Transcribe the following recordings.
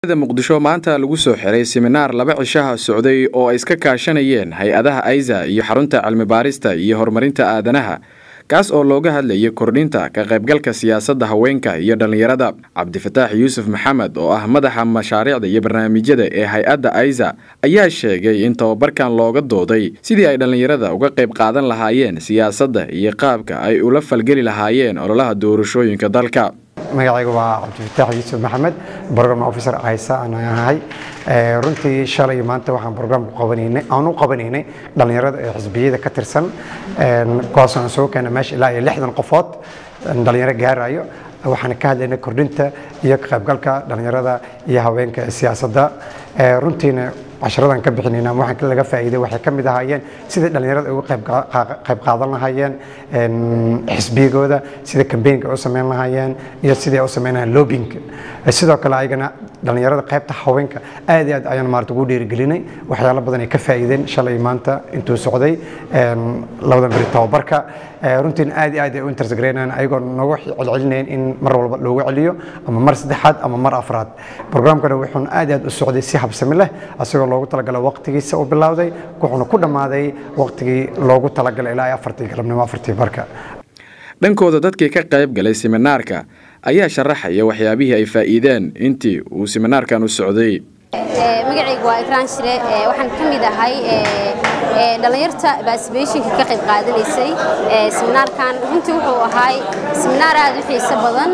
muqdisho maanta lagu soo xiray siminaar laba cishaha socday oo ay iska kaashanayeen hay-adaha aiza iyo xarunta cilmi baarista iyo horumarinta aadanaha kaas oo looga hadlayay kordhinta ka qaybgalka siyaasadda haweenka iyo dhallinyarada cabdifataax yuusuf maxamed oo ah madaxa mashaariicda iyo barnaamijyada ee hay-adda aiza ayaa sheegay in tababarkan looga dooday sidii ay dhallinyarada uga qayb qaadan lahaayeen siyaasadda iyo qaabka ay ula falgeli lahaayeen ololaha doorashooyinka dalka magacayga waa cabdifataax yuusuf maxamed program officer aysa aan ahay runtii shalay maanta waxaan program aan u qabanaynay dhallinyarada ee xisbiyada ka tirsan kuwaasoo aan soo keena meesha ilaa iyo lixdan qofood dhallinyaro gaarayo waxaan ka hadlaynay kordhinta iyo ka qaybgalka dhallinyarada iyo haweenka siyaasadda runtiina casharadan ka bixinayna waxaan laga faa'iiday waxay ka mid ahaayeen sidai dhallinyarada uga qayb qaadan lahaayeen xisbiyagooda sida kambeynka u samayn lahaayeen iyo sidii ay u samaynayaan lobbying sidoo kale ayagana dhallinyarada qaybta haweenka aad iyo aad ayaan maarata ugu dhiirigelinay waxyaalo badan ay ka faa'iideen shalay maanta intuu socday labadan beri tababarka runtiina aad iyo aad ay u interest garaynayaan ayagoo noogu celcelinayeen in mar walba loogu celiyo ama mar saddexaad ama mar afraad programkana wuxuuna aad iyo aad u socday si habsami leh asagoo loogu talagalay waqtigiisa u bilowday wuxuuna ku dhammaaday waqtigii loogu talagalay ilaa afartii galabnimo afartii barka dhankooda dadkii ka qayb galay siminaarka ayaa sharaxaya waxyaabihii ay faa'iideen intii uu siminaarkan u socday magacaygu waa ikraan shire waxaan ka mid ahay dhallinyarta baasbeeshinka ka qayb qaadanaysay siminaarkan runtii wuxuu ahay siminaar aad u xiiso badan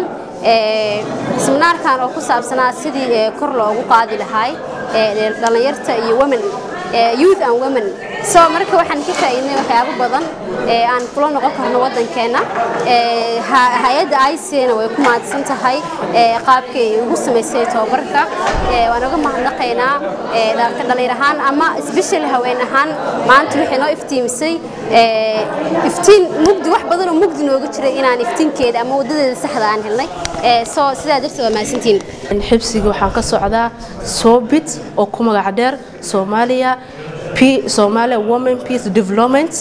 siminaarkan oo ku saabsanaa sidii kor loogu qaadi lahay dhallinyarta iyo women youth and women so marka waxaan ka faa'iidnay waxyaabo badan aan kula noqon karno waddankeenna hay-adda icna way ku mahadsan tahay qaabkay ugu samaysay tababarka waan uga mahadnaqaynaa dhallinyar ahaan ama special haween ahaan maanta waxay noo iftiimisay iftiin mugdi wax badan oo mugdi nooga jiray inaan iftiinkeeda ama waddadeeda saxda aan helnay so sidaa darteed waa mahadsantiin xibsiga waxaan ka socdaa soobit oo ku magac dheer soomaaliya Somalia Women Peace Development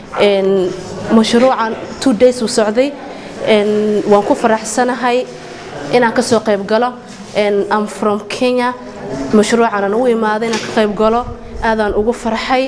mashruucan two days uu socday waan ku faraxsanahay inaan ka soo qayb galo am from Kenya mashruucan u imaaday inaan ka qayb galo aadaan ugu farxay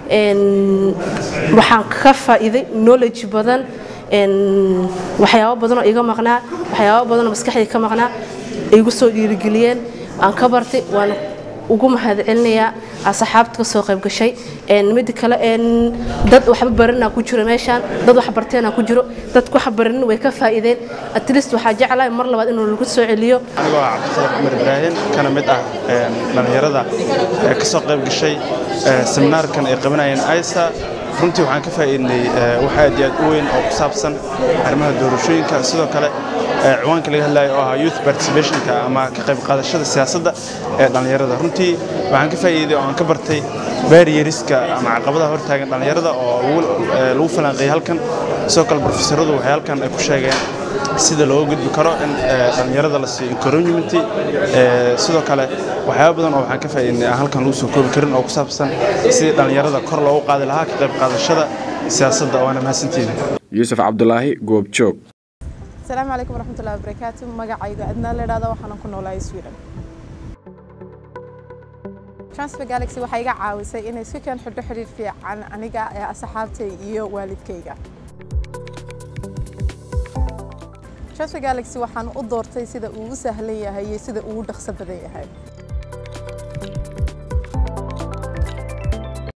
waxaan ka faa'iiday knowledge badan waxyaabo badan oo iga maqnaa waxyaabo badan oo maskaxdayda ka maqnaa igu soo dhiirigeliyeen aan ka bartay waan ugu mahadcelinayaa asxaabta ka soo qayb gashay mida kale dad waxba baranaa ku jiro meeshaan dad wax barteena ku jiro dadku wax baranin way ka faa'iideen at least waxaa jeclahay mar labaad inuu lagu soo celiyo anigoo ah cabdisaaq cumar ibraahim kana mid ah dhallinyarada ee ka soo qayb gashay seminaarkan ay qabanayeen aisa runtii waxaan ka faa'iidnay wax aad iyo aad u weyn oo ku saabsan arrimaha doorashooyinka sidoo kale ciwaanka laga hadlayo oo ahaa youth participationka ama ka qayb qaadashada siyaasadda ee dhallinyarada runtii waxaan ka faa'iiday oo aan ka bartay barrieriska ama caqabadaha hortaagan dhallinyarada oo lagu falanqeeyay halkan sidoo kale profesoradu waxay halkan ay ku sheegeen sida looga gudbi karo in dhallinyarada la siiyo encouragement sidoo kale waxyaaba badan oo waxaan ka faa'iidnay aan halkan lagu soo koobi karin oo ku saabsan sidii dhallinyarada kor loogu qaadi lahaa ka qayb qaadashada siyaasadda waana mahadsantiina yuusuf cabdulaahi goobjoog asalaamu calaykum waraxmatullahi wabarakaatu magacayga adnaa la idhahda waxaanan ku noolahay sweden transfer galaxy waxay iga caawisay inay si keen xidho xidhiir fiican aniga ee asxaabtay iyo waalidkayga transfer galaxy waxaan u doortay sida uu u sahlan yahay iyo sida uu u dhaqso badan yahay